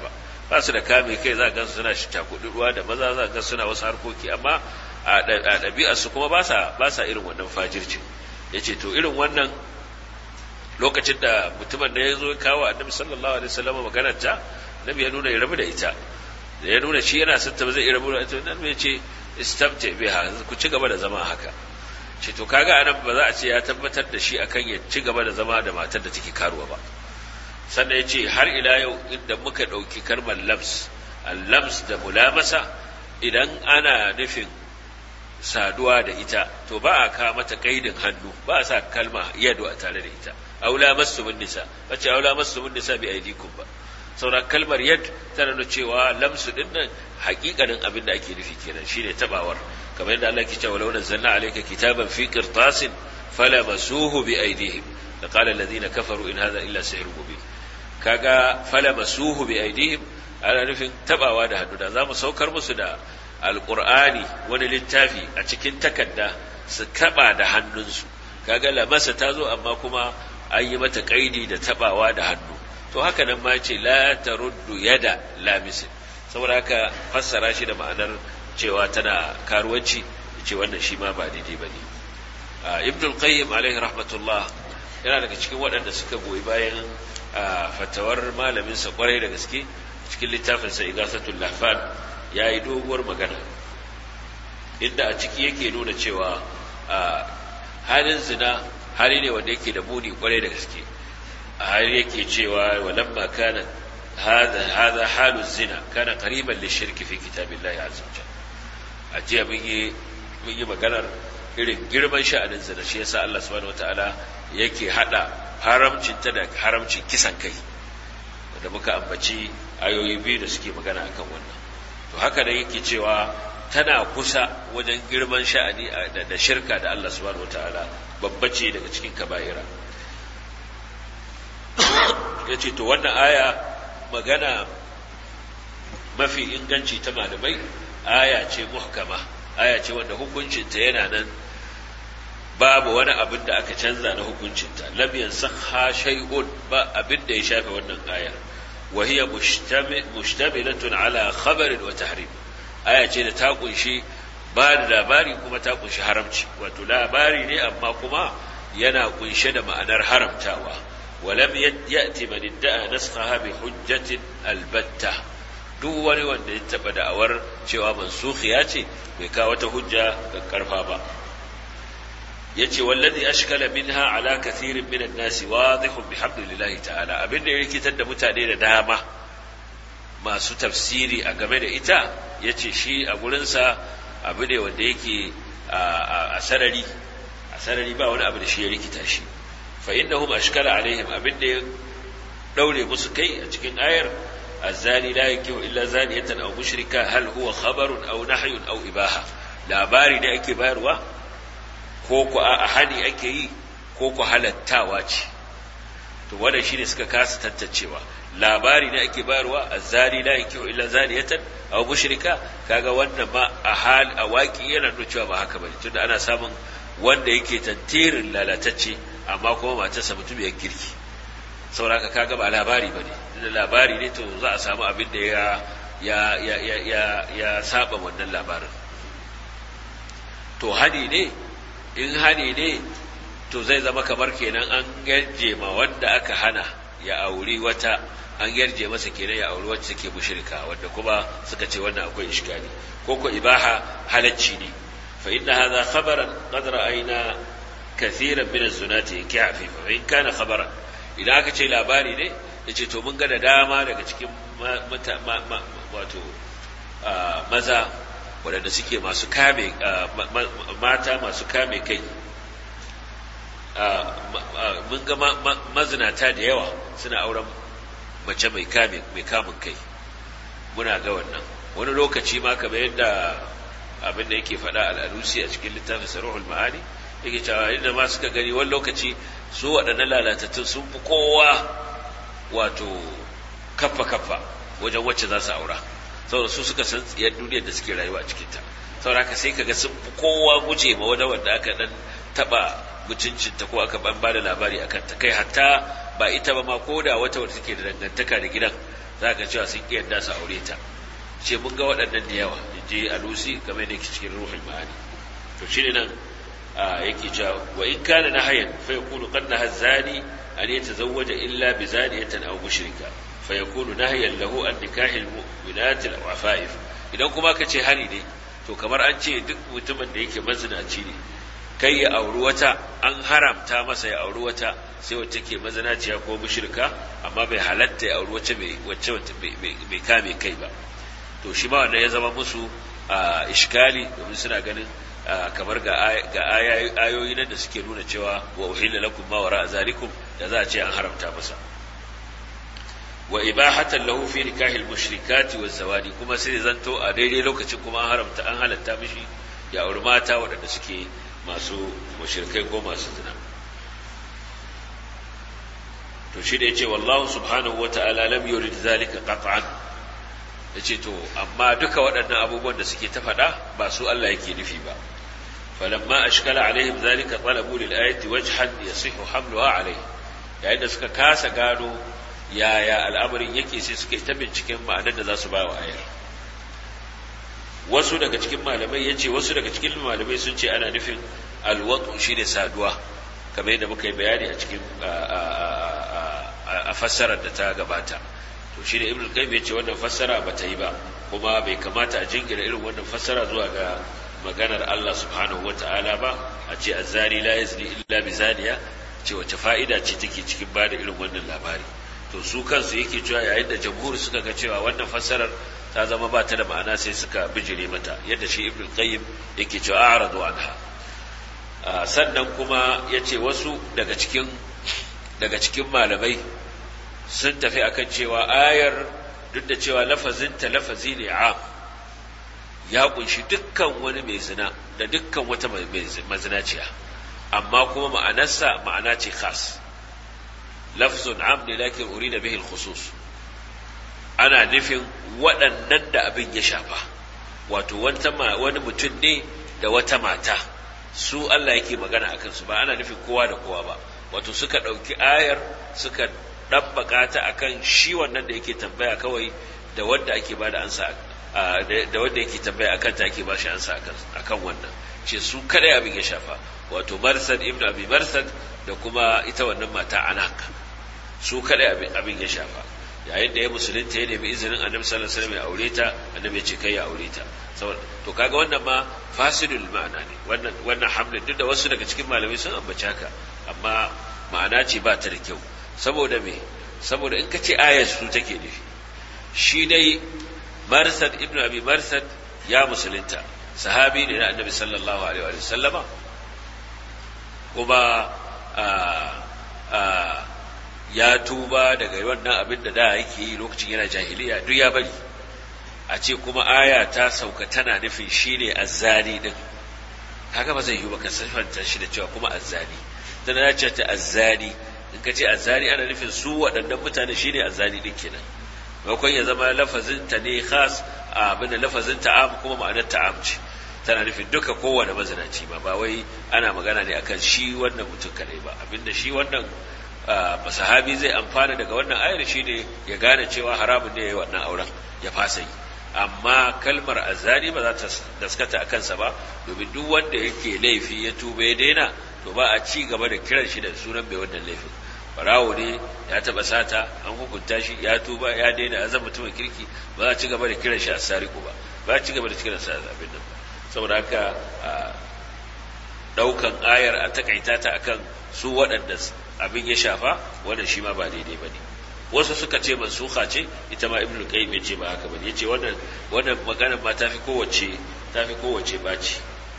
[SPEAKER 1] ba su da kame kai za ga suna shi ruwa da maza za ga suna wasu harkoki amma a ɗabi'ar su kuma ba sa ba sa irin wannan fajirci yace to irin wannan lokacin da mutumin da ya zo kawo annabi sallallahu alaihi wasallam maganar ta nabi ya nuna ya rabu da ita da ya nuna shi yana son ta ba zai iya rabu da ita nan ya ce istamta biha ku ci gaba da zama haka ce to kaga anan ba za a ce ya tabbatar da shi akan ya ci gaba da zama da matar da take karuwa ba sannan ya ce har ila yau inda muka ɗauki kalmar lams al-lams da mulamasa idan ana nufin saduwa da ita to ba a kawo mata kaidin hannu ba a sa kalma yadu a tare da ita aula masu mun nisa bace aula masu mun nisa bi aidikum ba saura kalmar yad tana nuna cewa lamsu din nan hakikanin abin da ake nufi kenan shine tabawar kamar yadda Allah ke cewa law nazzalna alayka kitaban fi qirtasin falamasuhu bi aydihim laqala alladhina kafaru in hadha illa sihrun mubin kaga falamasuhu bi aydihim ana nufin tabawa da hannu da zamu saukar musu da alqur'ani wani littafi a cikin takarda su taba da hannunsu kaga lamasa ta zo amma kuma an yi mata kaidi da tabawa da hannu to haka nan ma ce la taruddu yada lamisin saboda haka fassara shi da ma'anar cewa tana karuwanci ce wannan shi ma ba daidai ba ne ibn al-qayyim alaihi rahmatullah yana daga cikin waɗanda suka goyi bayan fatawar malamin sa kwarai da gaske cikin littafin sa igasatul lahfan yayi doguwar magana inda a ciki yake nuna cewa halin zina hali ne wanda yake da muni kwarai da gaske har yake cewa walamma kana hada hada halu zina kana qariban lishirki fi kitabillahi azza wajal ajiya mun yi mun yi maganar irin girman sha'anin zina shi yasa Allah subhanahu wataala yake hada haramcin ta da haramcin kisan kai da muka ambaci ayoyi biyu da suke magana akan wannan to haka da yake cewa tana kusa wajen girman sha'ani da shirka da Allah subhanahu wataala babbace daga cikin kaba'ira ya ce to wannan aya magana mafi inganci ta malamai aya ce muhkama aya ce wanda hukuncinta yana nan babu wani abin da aka canza na hukuncinta lam yansakha shay'un ba abin da ya shafe wannan ayar wa hiya mushtamilatun ala khabarin wa tahrim aya ce da ta kunshi ba da labari kuma ta kunshi haramci wato labari ne amma kuma yana kunshe da ma'anar haramtawa ولم يأتي من ادعى نسخها بحجة البتة duk wani wanda ya taɓa da'awar cewa mansukhiya ce bai kawo wata hujja ga karfa ba ya ce wallazi ashkala minha ala kathirin min an-nas wadihun bihamdillahi ta'ala abinda ya rikitar da mutane da dama masu tafsiri a game da ita yace shi a gurinsa abu ne wanda yake a sarari a sarari ba wani abu da shi ya rikita shi فإنهم أشكل عليهم أبن دولة مسكي أتكين آير الزاني لا ينكه إلا زانية أو مشركة هل هو خبر أو نحي أو إباحة لا باري دا أكي باروا كوكو أحاني أكي كوكو halattawaci to wannan shine suka kasa tantancewa labari ne ake bayarwa azzani la yankihu illa zaniyatan aw mushrika kaga wannan ma a hal a waki yana nuna cewa ba haka bane tunda ana samun wanda yake tantirin lalatacce amma kuma matarsa mutum ya kirki sauraka kaga ba labari ba ne da labari ne to za a samu abin da ya ya ya ya ya ya saba wannan labarin to hani ne in hani ne to zai zama kamar kenan an yarje ma wanda aka hana ya auri wata an yarje masa kenan ya auri wacce take mushrika wanda kuma suka ce wannan akwai iskali ko ko ibaha halacci ne fa inna hadha khabaran qad ra'ayna kathiran min az-zunati yakfi fa in kana khabaran idan aka ce labari ne yace to mun ga da dama daga cikin wato maza waɗanda suke masu kame mata masu kame kai mun ga mazinata da yawa suna auren mace mai kame mai kamun kai muna ga wannan wani lokaci ma kamar yadda abin da yake faɗa al'alusi a cikin littafin saruhul ma'ani yake cewa inda ma suka gani wani lokaci su waɗannan lalatattun sun fi kowa wato kaffa kaffa wajen wacce za su aura saboda su suka san tsiyar duniyar da suke rayuwa a cikinta saboda haka sai kaga sun fi kowa guje ma wani wanda aka dan taba mutuncinta ko aka ban bada labari akan ta kai hatta ba ita ba ma ko da wata wata take da dangantaka da gidan za ka cewa sun ƙi yadda su aure ta ce mun ga waɗannan da yawa in je alusi kamar da yake cikin ruhul ma'ani to shi ne nan yake cewa wa in kana nahayan fa yakunu qad naha zani an yatazawwaja illa bi zaniyatan aw mushrika fa yakunu nahyan lahu an nikahi al mu'minat al afaif idan kuma ka ce hari ne to kamar an ce duk mutumin da yake mazinaci ne kai ya auri wata an haramta masa ya auri wata sai wacce ke mazinaciya ko mushrika amma bai halatta ya auri wacce mai wacce mai kame kai ba to shi ma wanda ya zama musu a iskali domin suna ganin kamar ga ayoyi nan da suke nuna cewa wa uhilla lakum ma wara zalikum da za a ce an haramta masa wa ibahatan lahu fi nikahil mushrikati waz zawadi kuma sai zanto a daidai lokacin kuma an haramta an halatta mishi ya auri mata waɗanda suke masu mushrikai ko masu zina to shi da yace wallahu subhanahu wata'ala lam yurid zalika qat'an yace to amma duka waɗannan abubuwan da suke ta faɗa ba su Allah yake nufi ba falamma ashkala alaihim zalika talabu lil ayati wajhan yasihu hamluha alaihi yayin da suka kasa gano yaya al'amarin yake sai suka yi ta binciken ma'anar da za su ba wa ayar wasu daga cikin malamai yace wasu daga cikin malamai sun ce ana nufin alwatu shine saduwa kamar yadda muka yi bayani a cikin a fassarar da ta gabata to shi da ibn qayyim yace wannan fassara ba ta yi ba kuma bai kamata a jingira irin wannan fassara zuwa ga maganar Allah subhanahu wata'ala ba a ce azzari la yazni illa bi zaniya ce wace fa'ida ce take cikin bada irin wannan labari to su kansu yake cewa yayin da jamhur suka ga cewa wannan fassarar ta zama ba ta da ma'ana sai suka bijire mata yadda shi ibn qayyim yake cewa a'radu anha sannan kuma yace wasu daga cikin daga cikin malamai sun tafi akan cewa ayar duk da cewa lafazinta lafazi ne am ya kunshi dukkan wani mai zina da dukkan wata mazinaciya amma kuma ma'anarsa ma'ana ce khas lafzun am ne lakin urida bihi al-khusus ana nufin waɗannan da abin ya shafa wato wani mutum ne da wata mata su Allah yake magana akan su ba ana nufin kowa da kowa ba wato suka ɗauki ayar suka ɗabbaka ta akan shi wannan da yake tambaya kawai da wanda ake bada ansa da wanda yake tambaya akan ta ake bashi ansa akan wannan ce su kada abin ya shafa wato marsad ibnu abi marsad da kuma ita wannan mata anak su kada abin ya shafa yayin da ya musulunta ya nemi izinin annabi sallallahu alaihi wasallam ya aure ta annabi ya ce kai ya aure ta to kaga wannan ma fasidul ma'ana ne wannan wannan hamlin duk da wasu daga cikin malamai sun ambaci haka amma ma'ana ce ba ta da kyau saboda me saboda in ka ce ayar su take nufi shi dai marsad ibnu abi marsad ya musulunta sahabi ne na annabi sallallahu alaihi wa sallama kuma ya tuba daga wannan abin da da yake yi lokacin yana jahiliya duk ya bari a ce kuma aya ta sauka tana nufin shine azzani din haka ba zai yi ba ka sifanta shi da cewa kuma azzani dan ya ce ta azzani in ka ce azzani ana nufin su waɗannan mutane shine azzani din kenan maimakon ya zama lafazin ta ne khas abin da lafazin ta'am kuma ma'anar ta'am ce tana nufin duka kowane mazinaci ba ba wai ana magana ne akan shi wannan mutum kadai ba abinda shi wannan sahabi zai amfana daga wannan ayar shi ne ya gane cewa haramun ne ya yi wannan auren ya fasa yi amma kalmar azani ba za ta daskata a kansa ba domin duk wanda yake laifi ya tuba ya daina to ba a ci gaba da kiran shi da sunan mai wannan laifin barawo ne ya taba sata an hukunta shi ya tuba ya daina ya zama mutumin kirki ba za a ci gaba da kiran shi a sariku ba ba a ci gaba da kiran sa abin nan ba saboda haka daukan ayar a takaita ta akan su waɗanda abin ya shafa wannan shi ma ba daidai ba ne wasu suka ce mansuha ce ita ma ibnu qayyim ya ce ba haka bane yace wannan wannan maganar ma tafi kowace tafi kowace baci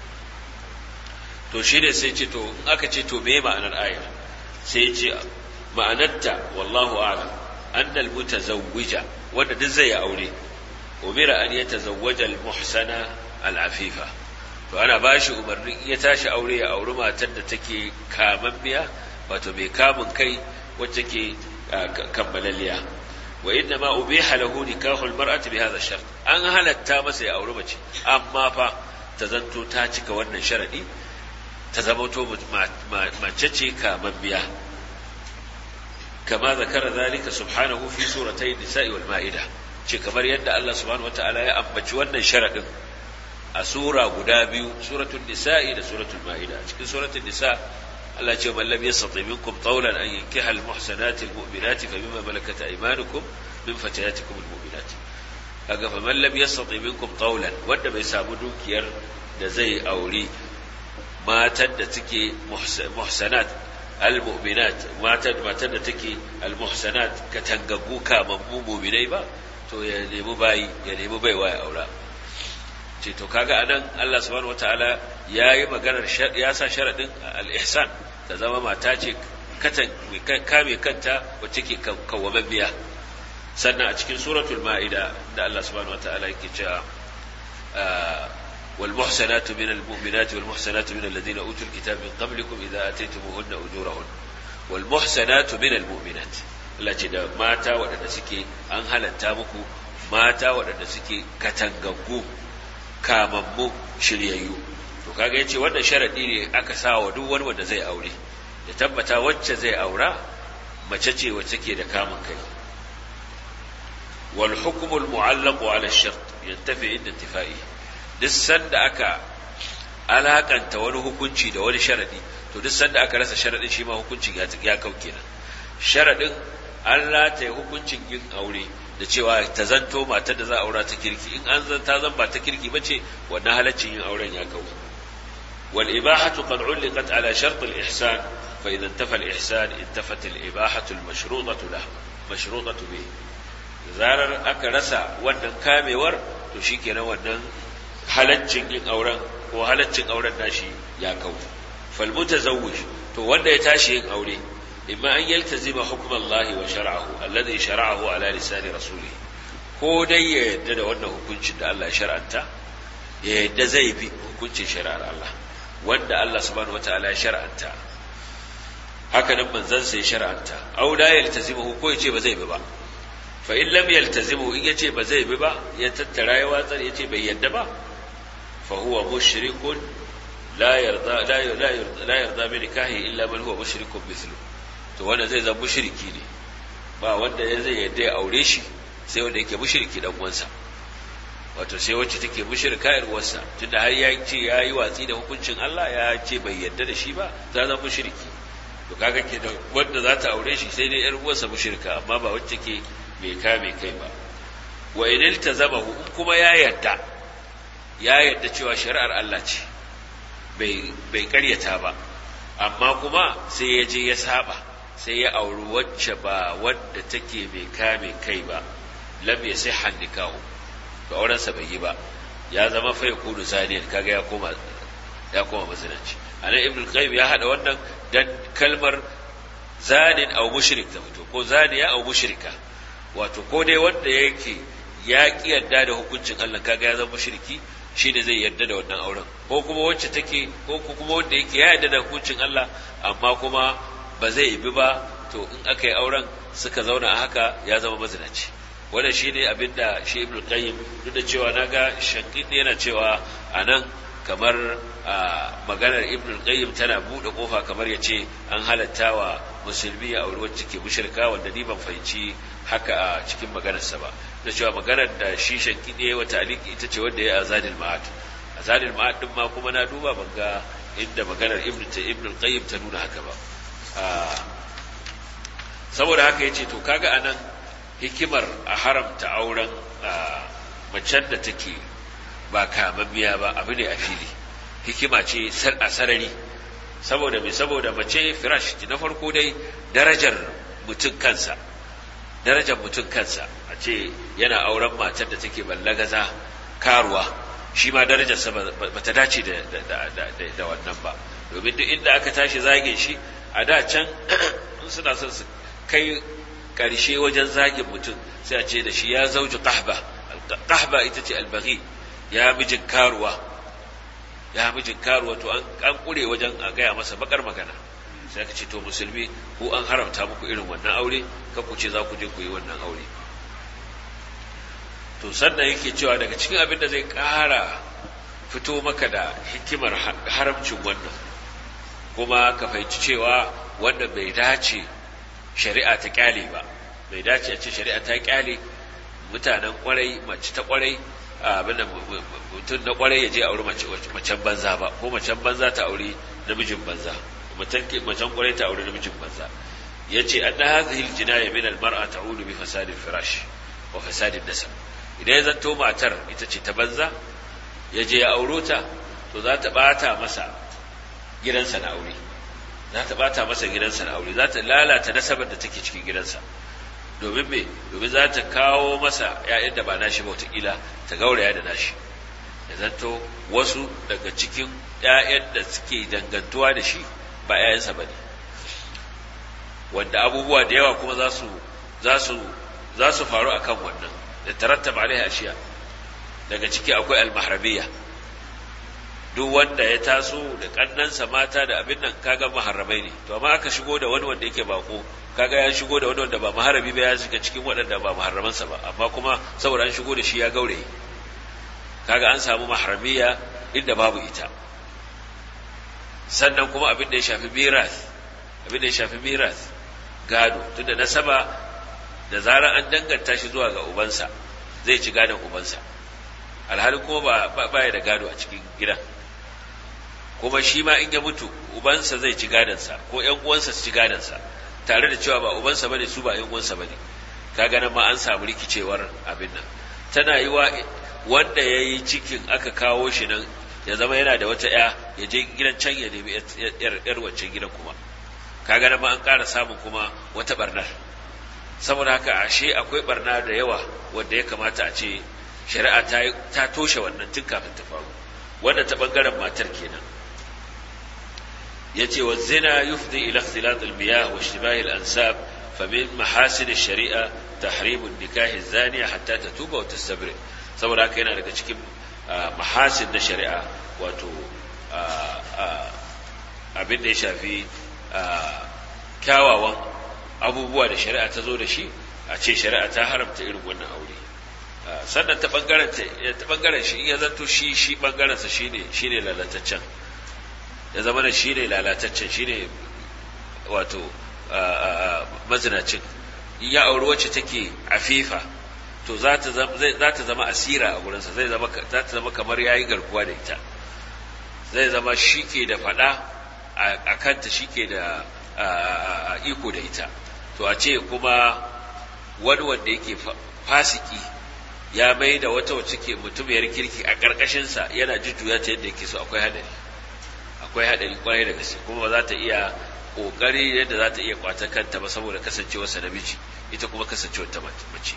[SPEAKER 1] to shine sai ce to in aka ce to me ma'anar ayar sai ce ma'anarta wallahu a'lam anna al-mutazawwija wanda duk zai aure umira an yatazawwaja al-muhsana al-afifa to ana bashi umarnin ya tashi aure ya auri matar da take kamammiya wato mai kamun kai wacce ke kammalalliya wa inna ma ubiha lahu nikahu almar'ati bi hadha shart an halatta masa ya auri mace amma fa ta zanto ta cika wannan sharadi ta zama to mace ce kamammiya kama zakara zalika subhanahu fi suratay nisa'i wal ma'ida ce kamar yadda Allah subhanahu wataala ya ambaci wannan sharadin a sura guda biyu suratul nisa'i da suratul ma'ida cikin suratul nisa Allah ce man lam yastati minkum tawlan an yankiha al muhsanati al mu'minati fa bima malakat aymanukum min fatayatikum al mu'minati kaga fa man lam yastati minkum tawlan wanda bai samu dukiyar da zai auri matan da take muhsanat al-mu'minat matan matan da take al-muhsanat katangaggu kamammu mu'minai ba to ya nemi bayi ya nemi baiwa ya aura ce to kaga anan Allah subhanahu wataala yayi maganar ya sa sharadin al-ihsan ta zama mata ce katan kame kanta wacce ke kawwamammiya sannan a cikin suratul ma'ida da Allah subhanahu wataala yake cewa والمحسنات من المؤمنات والمحسنات من الذين أوتوا الكتاب من قبلكم إذا آتيتموهن أجورهن والمحسنات من المؤمنات التي da mata waɗanda suke an halatta muku mata waɗanda suke katangaggu kamammu shiryayyu to kaga yace wannan sharadi ne aka sa wa duk wani wanda zai aure ya tabbata wacce zai aura mace ce wacce ke da kamun kai wal hukmu al mu'allaq ala ash-shart yantafi inda intifai duk sanda aka alakanta wani hukunci da wani sharadi to duk sanda aka rasa sharadin shi ma hukuncin ya kau kenan sharadin an rataye hukuncin yin aure da cewa ta zanto matar da za a aura ta kirki in an zan ta zan ba ta kirki ba ce wannan halaccin yin auren ya kau wal ibahatu qad ulqat ala shart al ihsan fa idan tafa al ihsan intafat al ibahatu al mashrutatu lahu mashrutatu bi zarar aka rasa wannan kamewar to shikenan wannan halaccin yin auren ko halaccin auren nashi ya kau fal mutazawwij to wanda ya tashi yin aure imma an yaltazima hukm Allah wa shar'ahu alladhi shar'ahu ala lisani rasulih ko dai ya yadda da wannan hukuncin da Allah ya shar'anta ya yadda zai bi hukuncin shari'ar Allah wanda Allah subhanahu wataala ya shar'anta haka nan manzon sai ya shar'anta aw la yaltazimu ko ya ce ba zai bi ba fa in lam yaltazimu in yace ba zai bi ba ya tattara ya watsar yace bai yadda ba fa huwa mushrikun la yarda la yarda la yarda bi nikahi illa man huwa mushrikun mithlu to wanda zai zama mushriki ne ba wanda ya zai yadda ya aure shi sai wanda yake mushriki dan uwansa wato sai wacce take mushrika yar uwarsa tunda har ya ce ya yi watsi da hukuncin Allah ya ce bai yadda da shi ba za zama mushriki to kaga ke da wanda za ta aure shi sai dai yar uwarsa mushrika amma ba wacce ke bai kame kai ba wa in iltazamahu in kuma ya yadda ya yadda cewa shari'ar Allah ce bai bai karyata ba amma kuma sai ya je ya saba sai ya auri wacce ba wadda take mai kame kai ba lam yasihha nikahu to auren sa bai yi ba ya zama fa yakunu zaniyan kaga ya koma ya koma mazinaci anan ibn qayyim ya hada wannan dan kalmar zanin aw mushrik ta fito ko zaniya aw mushrika wato ko dai wanda yake ya ki yarda da hukuncin Allah kaga ya zama mushriki shi ne zai yarda da wannan auren ko kuma wacce take ko kuma wanda yake ya yarda da hukuncin Allah amma kuma ba zai bi ba to in aka yi auren suka zauna a haka ya zama mazinaci wannan shine abinda shi Ibn Qayyim duk da cewa naga Shankidi yana cewa anan kamar maganar Ibn Qayyim tana bude kofa kamar yace an halatta wa musulmi a aure wacce ke mushrika wanda ni ban fahimci haka a cikin maganarsa ba da cewa maganar da shi Shankidi yayi wa taliki ita ce wanda ya azadil ma'ad azadil ma'ad din ma kuma na duba ban ga inda maganar Ibn Ibn Qayyim ta nuna haka ba saboda haka yace to kaga anan hikimar a haramta auren macen da take ba kamammiya ba abu ne a fili hikima ce a sarari saboda mai saboda mace firash na farko dai darajar mutum kansa darajar mutum kansa a ce yana auren matar da take ballagaza karuwa shi ma darajarsa ba ta dace da wannan ba domin duk inda aka tashi zage shi a da can suna son su kai ƙarshe wajen zagin mutum sai a ce da shi ya zauji ƙahba ƙahba ita ce albaghi ya mijin karuwa ya mijin karuwa to an ƙure wajen a gaya masa bakar magana sai aka ce to musulmi ko an haramta muku irin wannan aure kan ku ce za ku je ku yi wannan aure to sannan yake cewa daga cikin abin da zai ƙara fito maka da hikimar haramcin wannan kuma ka fahimci cewa wanda bai dace shari'a ta kyale ba bai dace a ce shari'a ta kyale mutanen kwarai mace ta kwarai abin da mutum na kwarai ya je auri macen banza ba ko macen banza ta auri namijin banza macen kwarai ta auri namijin banza ya ce an na hazihil jinaya min almar'a ta'udu bi fasadin firash wa fasadin nasab idan ya zanto matar ita ce ta banza ya je ya auro ta to za ta bata masa gidansa na aure za ta bata masa gidansa na aure za ta lalata nasabar da take cikin gidansa domin me domin za ta kawo masa ‘ya'yan da ba nashi ba watakila ta gauraya da nashi ya zanto wasu daga cikin ‘ya'yan da suke dangantuwa da shi ba ‘ya'yansa ba ne wanda abubuwa da yawa kuma za su za su za su faru a kan wannan da tarattaba alaihi ashiya daga ciki akwai almahrabiyya duk wanda ya taso da kannansa mata da abin nan kaga maharramai ne to amma aka shigo da wani wanda yake bako kaga ya shigo da wani wanda ba maharabi ba ya shiga cikin waɗanda ba maharramansa ba amma kuma saboda an shigo da shi ya gaure kaga an samu maharamiya inda babu ita sannan kuma abin da ya shafi miras abin da ya shafi miras gado tunda nasaba da zarar an danganta shi zuwa ga ubansa zai ci gadon ubansa alhali kuma ba ba ya da gado a cikin gidan kuma shi ma in ya mutu ubansa zai ci gadonsa ko ƴan uwansa su ci gadonsa tare da cewa ba ubansa bane su ba ƴan uwansa bane kaga nan ma an samu rikicewar abin nan tana yi wa wanda ya yi cikin aka kawo shi nan ya zama yana da wata ya ya je gidan can ya nemi yar wancan gidan kuma kaga nan ma an ƙara samun kuma wata barnar saboda haka ashe akwai barna da yawa wanda ya kamata a ce shari'a ta toshe wannan tun kafin ta faru wanda ta bangaren matar kenan yace wa zina yufdi ila ikhtilat al-miyah wa ishtibah al-ansab fa min mahasin ash-shari'a tahrim an-nikah az-zaniya hatta tatuba wa tastabri saboda haka yana daga cikin mahasin na shari'a wato abin da ya shafi kyawawan abubuwa da shari'a ta zo da shi a ce shari'a ta haramta irin wannan aure sannan ta bangaren ta bangaren shi ya zanto shi shi bangaren sa shine shine lalataccen ya zama da shine lalataccen shine wato mazinacin ya auri wacce take afifa to za ta zama za ta zama asira a gurinsa zai zama za ta zama kamar yayi garkuwa da ita zai zama shi ke da fada a kanta shi ke da iko da ita to a ce kuma wani wanda yake fasiki ya mai da wata wacce ke mutumiyar kirki a ƙarƙashinsa yana jujjuya ta yadda yake so akwai hadari akwai hadari kwarai da gaske kuma ba za ta iya ƙoƙari yadda za ta iya kwata kanta ba saboda kasancewarsa namiji ita kuma kasancewar ta mace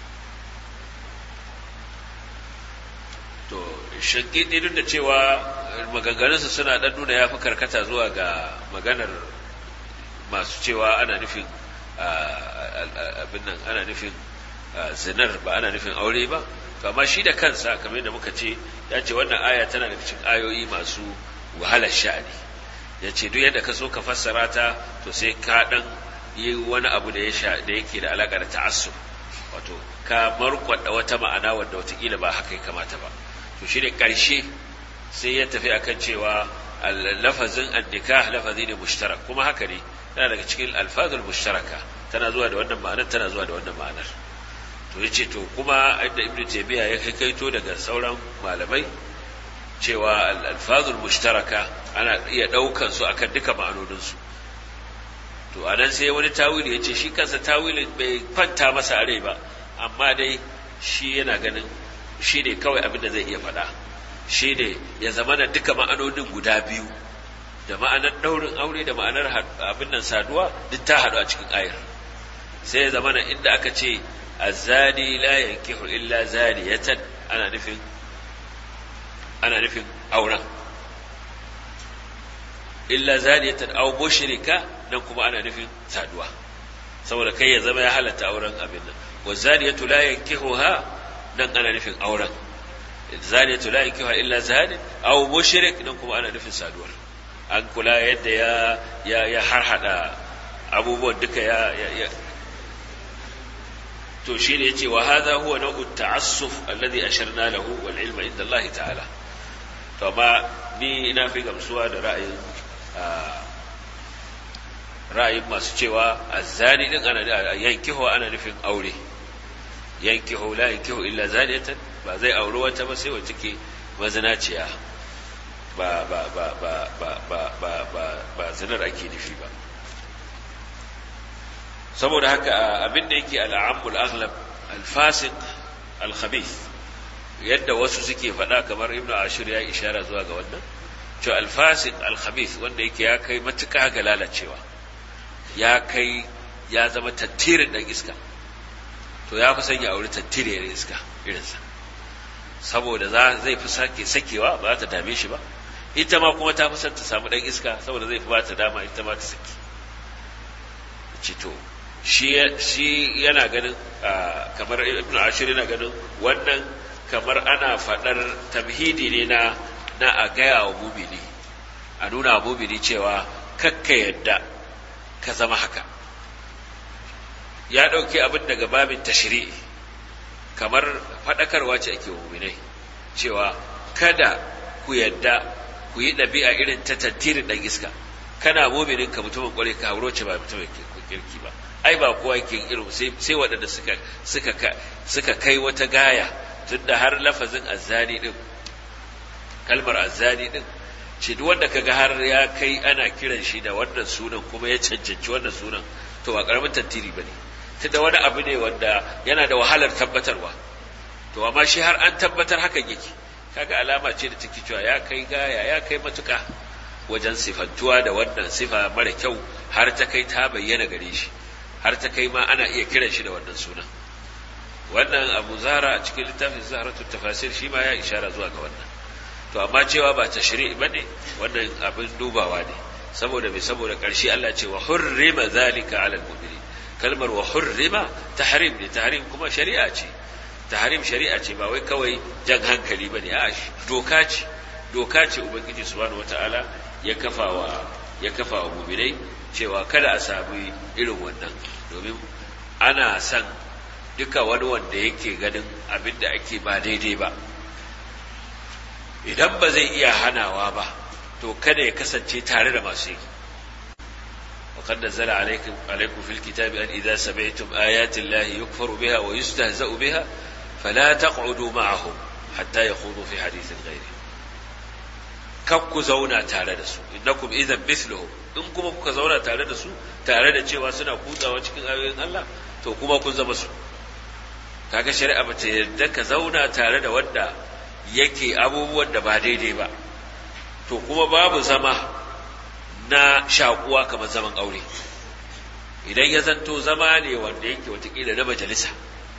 [SPEAKER 1] to shankidi duk da cewa maganganunsa suna ɗan nuna ya fi karkata zuwa ga maganar masu cewa ana nufin abin nan ana nufin zinar ba ana nufin aure ba to amma shi da kansa kamar yadda muka ce ya ce wannan aya tana daga cikin ayoyi masu wahalar sha'ani ya ce duk yadda ka so ka fassara ta to sai ka dan yi wani abu da ya da yake da alaka da ta'assub wato ka markwada wata ma'ana wanda watakila ba haka ya kamata ba to shi ne ƙarshe sai ya tafi akan cewa lafazin annikah lafazi ne mushtarak kuma haka ne tana daga cikin alfazul mushtaraka tana zuwa da wannan ma'anar tana zuwa da wannan ma'anar to yace to kuma inda ibnu taymiya ya kai kaito daga sauran malamai cewa alfazul mushtaraka ana iya daukan su akan duka ma'anonin su to anan sai wani tawili yace shi kansa tawilin bai kwanta masa a rai ba amma dai shi yana ganin shi ne kawai abin da zai iya faɗa shi ne ya zama da duka ma'anonin guda biyu da ma'anar ɗaurin aure da ma'anar abin nan saduwa duk ta haɗu a cikin ayar sai ya zama inda aka ce azani la yankihu illa zaniyatan ana nufin ana nufin auren illa zaniyatan aw mushrika nan kuma ana nufin saduwa saboda kai ya zama ya halatta auren abin nan wa zaniyatu la yankihuha nan ana nufin auren zaniyatu la yankihuha illa zanin aw mushrik nan kuma ana nufin saduwar an kula yadda ya ya ya harhada abubuwan duka ya ya to shi ne yace wa hadha huwa nau'u ta'assuf alladhi asharna lahu wal ilma inda Allah ta'ala to amma ni ina fi gamsuwa da ra'ayin ra'ayin masu cewa azzani din ana yankihu ana nufin aure yankihu la yankihu illa zaniyatan ba zai auri wata ba sai wacce ke mazinaciya ba ba ba ba ba ba ba ba ba zinar ake nufi ba saboda haka abin da yake al'amul aghlab al-fasiq al-khabith yadda wasu suke faɗa kamar ibnu ashir ya ishara zuwa ga wannan to al-fasiq al-khabith wanda yake ya kai matuƙa ga lalacewa ya kai ya zama tattirin dan iska to ya fi son ya auri tattiriyar iska irinsa saboda za zai fi sake sakewa ba za ta dame shi ba ita ma kuma ta fi son ta samu dan iska saboda zai fi ba ta dama ita ma ta saki ci to shi yana ganin kamar ibn ashir yana ganin wannan kamar ana faɗar tamhidi ne na na a gaya wa mumini a nuna wa mumini cewa kakka yadda ka zama haka ya ɗauki abin daga babin tashri'i kamar faɗakarwa ce ake wa muminai cewa kada ku yadda ku yi ɗabi'a irin ta tantirin ɗan iska kana muminin ka mutumin ƙwarai ka hauro ce ba mutumin kirki ba ai ba kowa yake irin sai waɗanda suka suka suka kai wata gaya tunda har lafazin azzani din kalmar azzani din ce duk wanda kaga har ya kai ana kiran shi da wannan sunan kuma ya cancanci wannan sunan to ba karamin tantiri bane tunda wani abu ne wanda yana da wahalar tabbatarwa to amma shi har an tabbatar haka yake kaga alama ce da take cewa ya kai gaya ya kai matuka wajen sifantuwa da wannan sifa mara kyau har ta kai ta bayyana gare shi har ta kai ma ana iya kiran shi da wannan sunan wannan abu zara a cikin littafin zaharatu tafasir shi ma ya ishara zuwa ga wannan to amma cewa ba ta shiri ba ne wannan abin dubawa ne saboda mai saboda ƙarshe Allah ce wa hurrima zalika alal mu'minin kalmar wa hurrima tahrim ne tahrim kuma shari'a ce tahrim shari'a ce ba wai kawai jan hankali bane a doka ce doka ce ubangiji subhanahu wataala ya kafa wa ya kafa wa mu'minai cewa kada a sami irin wannan domin ana son duka wani wanda yake ganin abin da ake ba daidai ba idan ba zai iya hanawa ba to kada ya kasance tare da masu yi وقد نزل عليكم عليكم في الكتاب أن إذا سمعتم آيات الله يكفر بها ويستهزأ بها فلا تقعدوا معهم حتى يخوضوا في حديث غيره kakku zauna tare da su innakum idan mithluhum in kuma kuka zauna tare da su tare da cewa suna kutsawa cikin ayoyin Allah to kuma kun zama su kaga shari'a ba ta yarda ka zauna tare da wanda yake abubuwan da ba daidai ba to kuma babu zama na shakuwa kamar zaman aure idan ya zanto zama ne wanda yake watakila na majalisa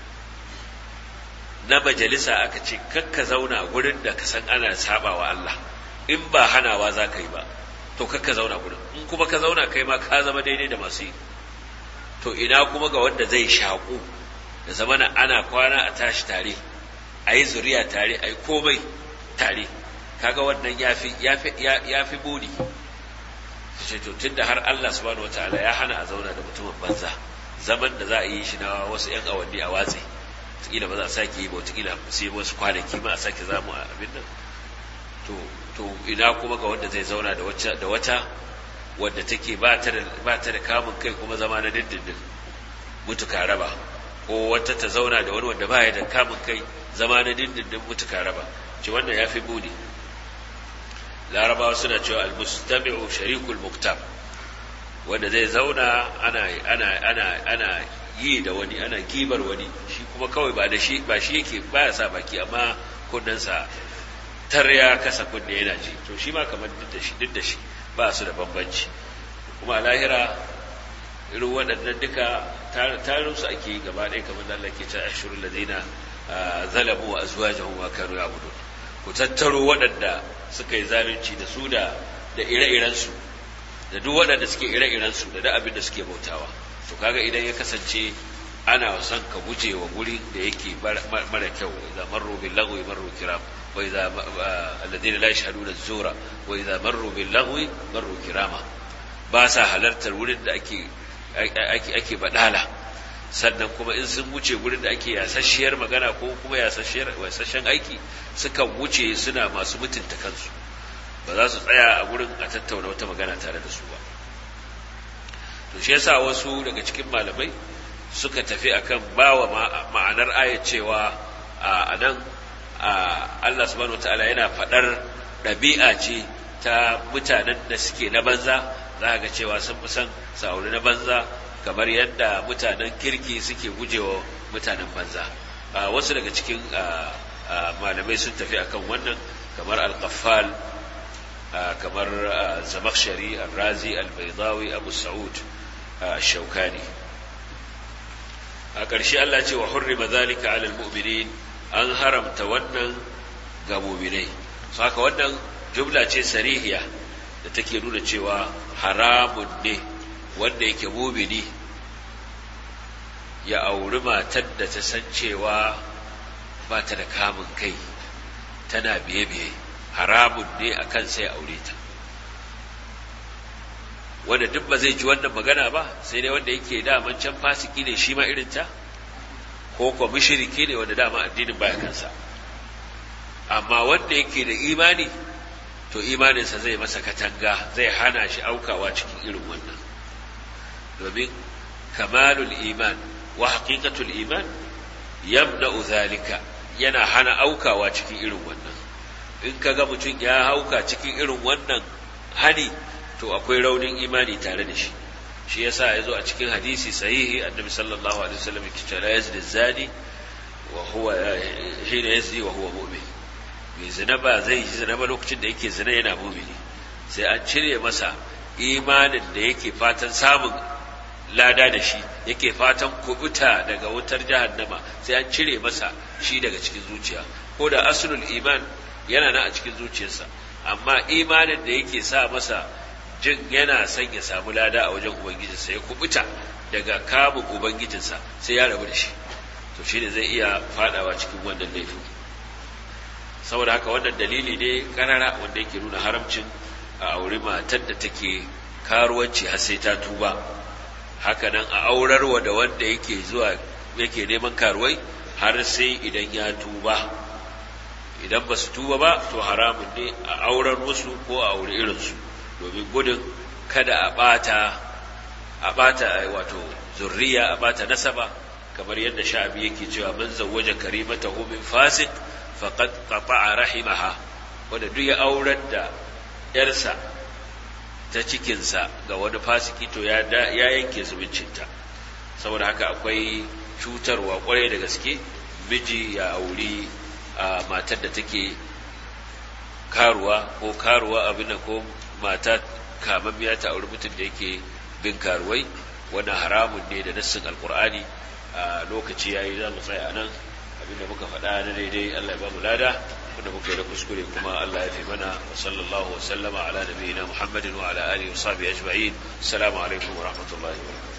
[SPEAKER 1] na majalisa aka ce kakka zauna gurin da ka san ana saba wa Allah in ba hanawa za ka yi ba to kakka zauna gurin in kuma ka zauna kai ma ka zama daidai da masu yi to ina kuma ga wanda zai shaƙu da zamana ana kwana a tashi tare a yi zuriya tare a yi komai tare kaga wannan ya fi buri ce to tunda har Allah subhanahu wataala ya hana a zauna da mutumin banza zaman da za a yi shi na wasu yan awanni a watsi wataƙila ba za a sake yi ba wataƙila sai wasu kwanaki ma a sake zamu a abin nan to to ina kuma ga wanda zai zauna da wata da wata wadda take ba ta da ba ta da kamun kai kuma zama na dindindin mutuka raba ko wata ta zauna da wani wanda ba ya da kamun kai zama na dindindin mutuka raba ce wannan ya fi buni larabawa suna cewa almustami'u sharikul muktab wanda zai zauna ana ana ana ana yi da wani ana gibar wani shi kuma kawai ba da shi ba shi yake baya sa baki amma kunnensa tar ya kasa kunne yana ji to shi ma kamar duk da shi duk da shi ba su da bambanci kuma a lahira irin waɗannan duka tarin su ake yi gaba ɗaya kamar Allah ke ce ashurul ladina zalamu wa azwajuhum wa kanu ya'budun ku tattaro waɗanda suka yi zalunci da su da da ire-irensu da duk waɗanda suke ire-irensu da duk abin da suke bautawa to kaga idan ya kasance ana son ka guje wa guri da yake mara kyau idza marru bil lagwi marru kiram wa idza alladhina la yashhaduna az-zura wa idza marru bil lagwi marru kirama ba sa halartar wurin da ake ake ake badala sannan kuma in sun wuce gurin da ake yasasshiyar magana ko kuma yasasshiyar yasasshen aiki suka wuce suna masu mutunta kansu ba za su tsaya a gurin a tattauna wata magana tare da su ba to shi yasa wasu daga cikin malamai suka tafi akan bawa ma'anar ayat cewa a nan Allah subhanahu wataala yana faɗar ɗabi'a ce ta mutanen da suke na banza za ga cewa sun fi son sauri na banza kamar yadda mutanen kirki suke gujewa mutanen banza wasu daga cikin malamai sun tafi akan wannan kamar al-qaffal kamar zamakshari al-razi al-baydawi abu sa'ud al-shaukani a ƙarshe Allah ce wa hurrima zalika alal mu'minin an haramta wannan ga mu'minai saka wannan jumla ce sarihiya da take nuna cewa haramun ne wanda yake mu'mini ya auri matar da ta san cewa ba ta da kamun kai tana biye-biye haramun ne a kan sai aure ta wanda duk ba zai ji wannan magana ba sai dai wanda yake daman can fasiki ne shi ma irinta ko kuwa mushriki ne wanda dama addinin baya kansa amma wanda yake da imani to imaninsa zai masa katanga zai hana shi aukawa cikin irin wannan domin kamalul iman wa haqiqatul iman yamna'u zalika yana hana aukawa cikin irin wannan in kaga mutum ya hauka cikin irin wannan hani to akwai raunin imani tare da shi shi yasa ya zo a cikin hadisi sahihi annabi sallallahu alaihi wasallam yake cewa la yazni zani wa huwa hina yazni wa huwa mu'min mai zina ba zai yi zina ba lokacin da yake zina yana mumini sai an cire masa imanin da yake fatan samun lada da shi yake fatan kubuta daga wutar jahannama sai an cire masa shi daga cikin zuciya ko da aslul iman yana nan a cikin zuciyarsa amma imanin da yake sa masa jin yana son ya samu lada a wajen ubangijinsa ya kubuta daga kamun ubangijinsa sai ya rabu da shi to shi ne zai iya fadawa cikin wannan laifin saboda haka wannan dalili ne karara wanda yake nuna haramcin a auri matar da take karuwanci har sai ta tuba haka nan a aurarwa da wanda yake zuwa yake neman karuwai har sai idan ya tuba idan ba su tuba ba to haramun ne a aurar musu ko a auri irinsu domin gudun kada a bata a bata wato zurriya a bata nasaba kamar yadda sha'abi yake cewa man zawwaja karimatahu min fasik faqad qata'a rahimaha wanda duk ya aurar da yarsa ta cikinsa ga wani fasiki to ya ya yanke zumuncinta saboda haka akwai cutarwa kwarai da gaske miji ya auri a matar da take karuwa ko karuwa abin ko mata kamammiya ta auri mutum da yake bin karuwai wannan haramun ne da nassin alkur'ani a lokaci yayi za mu tsaya nan abinda muka faɗa na daidai Allah ya ba mu lada wanda muka yi da kuskure kuma Allah ya fi mana wa sallallahu wa sallama ala nabiyina Muhammadin wa ala alihi wa sahbihi ajma'in assalamu alaikum wa rahmatullahi wa barakatuh